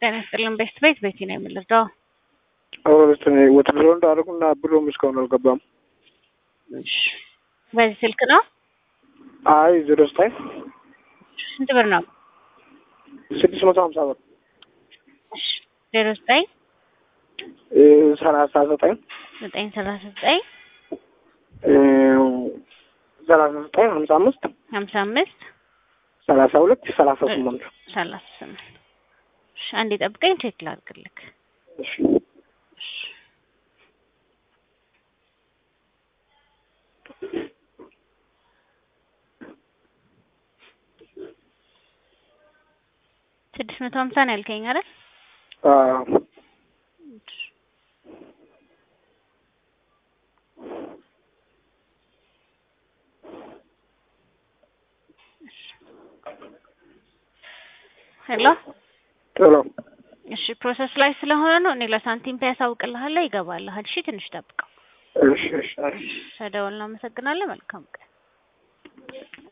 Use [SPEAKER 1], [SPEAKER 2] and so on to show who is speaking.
[SPEAKER 1] ጤና ይስጥልን ቤስት ቤት ቤቲ ነው የምልደው።
[SPEAKER 2] አሁን ወትድሮ እንዳደረጉና ብሎም እስካሁን አልገባም።
[SPEAKER 1] እሺ በዚህ ስልክ ነው?
[SPEAKER 2] አይ ዜሮ ዘጠኝ
[SPEAKER 1] ስንት ብር ነው?
[SPEAKER 2] ስድስት መቶ ሀምሳ ብር
[SPEAKER 1] እሺ ዜሮ ዘጠኝ
[SPEAKER 2] ሰላሳ ዘጠኝ
[SPEAKER 1] ዘጠኝ ሰላሳ ዘጠኝ
[SPEAKER 2] ሰላሳ ዘጠኝ ሀምሳ አምስት
[SPEAKER 1] ሀምሳ አምስት
[SPEAKER 2] ሰላሳ ሁለት ሰላሳ ስምንት
[SPEAKER 1] ሰላሳ ስምንት እሺ አንዴ ጠብቀኝ ቼክ ላድርግልክ።
[SPEAKER 2] እሺ
[SPEAKER 1] ስድስት መቶ ሀምሳ ነው ያልከኝ አይደል?
[SPEAKER 2] አዎ
[SPEAKER 1] ሄሎ
[SPEAKER 2] ቶሎ
[SPEAKER 1] እሺ ፕሮሰስ ላይ ስለሆነ ነው። እኔ ለሳንቲም ፔ ያሳውቅልሃለሁ፣ ይገባልሃል። እሺ ትንሽ ጠብቀው።
[SPEAKER 2] እሺ እሺ እሺ
[SPEAKER 1] ተደውል። እናመሰግናለን። መልካም ቀን